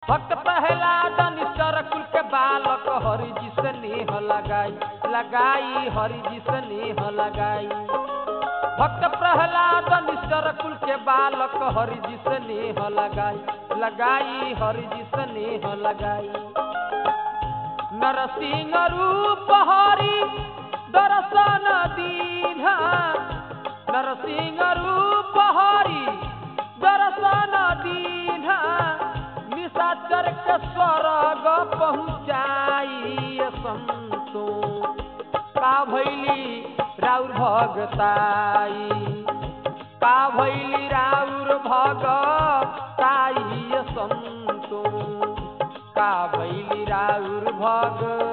भक्त प्रहलाद निश्चर कुल के बालक हरि जी से नेह लगाई लगाई हरि जी से नेह लगाई भक्त प्रहलाद निश्चर कुल के बालक हरि जी से नेह लगाई लगाई हरि जी से नेह लगाई नरसिंह रूप हरि दर्शन दीन्हा नरसिंह रूप हरि दर्शन दीन्हा निशाचर के स्वर्ग पहुँचाई संतो का भैली राउर भगताई का भैली राउर भगताई संतो का भैली राउर भग